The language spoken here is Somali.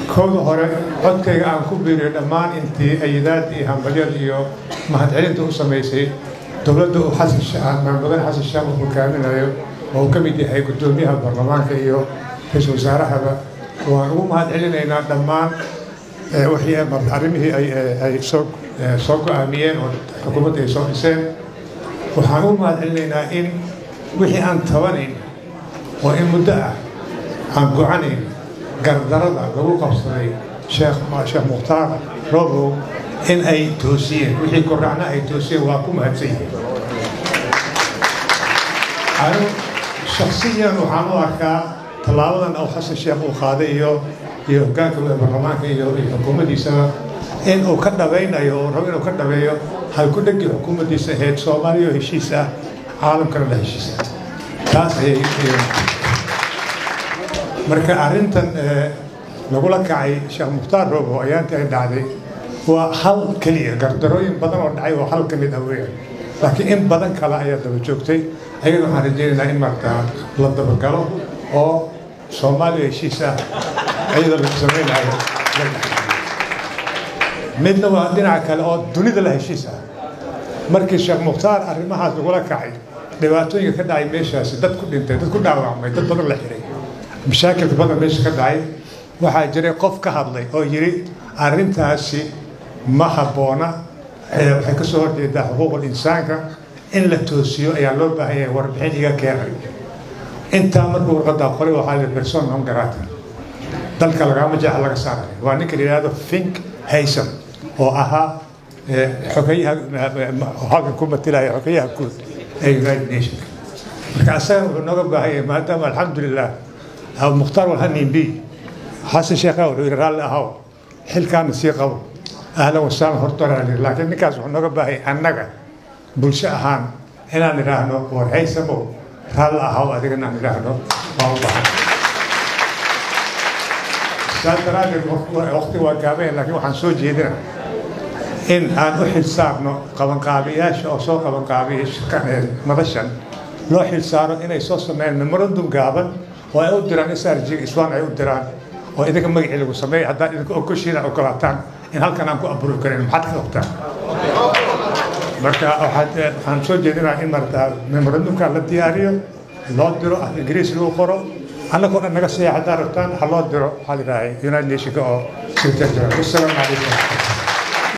kowda hore codkayga aan ku biiriyo dhammaan intii ayidaad iyo hambalyada iyo mahadcelinta u samaysay dowladda uu xasan maamudane xasan shaam uu hogaaminayo oo uu ka mid yahay guddoomiyaha baarlamaanka iyo ra-iisul wasaarahaba waan ugu mahad celinaynaa dhammaan wixii arrimihii ay soo soo go-aamiyeen oo xukuumadda ay soo dhiseen waxaan ugu mahad celinaynaa in wixii aan tabanayn oo in muddo ah aan gocanayn gardarada lagu qabsaday sheekh sheekh mukhtaar robow in ay toosiyeen wixii korracna ay toosiyeen waa ku mahadsan yihiin anu shaksiyan waxaan u arkaa tallaabadan oo xasan sheekh uu qaaday iyo iyo hoggaanka baarlamaanka iyo xukuumaddiisaba in uu ka dhabaynayo uu rabo inuu ka dhabeeyo halku dhegii xukuumaddiisa ahayd soomaaliya oo heshiis ah caalamkana la heshiis ah taas ayay marka arrintan lagula kacay sheekh mukhtaar robo ayaantii ay dhacday waa hal keliya gardarooyin badan oo dhacay oo hal ka mid ah weeyaan laakiin in badan kale ayaa daba joogtay ayada waxaan rajaynaynaa in markaa la dabagalo oo soomaaliya heshiis ah iyadoo lagu samaynayo midna waa dhinaca kale oo dunida la heshiis ah markii sheekh mukhtaar arrimahaas lagula kacay dhibaatooyinka ka dhacay meeshaasi dad ku dhintay dad ku dhaawacmay dad badan la xiray mashaakilka badan meesha ka dhacay waxaa jiray qof ka hadlay oo yidhi arrintaasi ma habboona waxay ka soo horjeedaa xuquuqul insaanka in la toosiyo ayaa loo baahan yahay warbixin iga keenay intaa markuu warqadaa qoray waxaa la person non grata dalka lagama jeexa laga saaray waa ninka la yidhahdo fink haysom oo ahaa xogeyaha halkan ku matilaya xogeyaha guud ee united nations marka asaga wuxuu nooga baahan yahay maadaama alxamdulilah mukhtaar walhanin b xasan sheekha wuxuu yidhi raalli ahaw xilkaana sii qabo ahlan wasaalan hortoraali laakiin ninkaas wuxuu nooga baahaya annaga bulsho ahaan inaan idhaahno war haysamow raalli ahaw adigana aan idhaahno waa u baahan saas daraaddeed waqti waa gaabeen laakiin waxaan soo jeedina in aan u xil saarno qabanqaabiyaasha oo soo qabanqaabiyay madashan loo xil saaro inay soo sameeyaan memorandum gaaban oo ay u diraan srg iswaan ay u diraan oo idinka magacii lagu sameeya haddaad idinka ogoshiina ogolaataan in halkan aan ku abuuri karin maxaad ka qabtaan marka waxaad waxaan soo jeedinaa in marata memorandumka la diyaariyo loo diro af ingiriis lagu qoro annagoo dhan naga seeya haddaad rabtaan ha loo diro waxaa la yidhaahay united nationka oo secretary general wassalaamu calaykum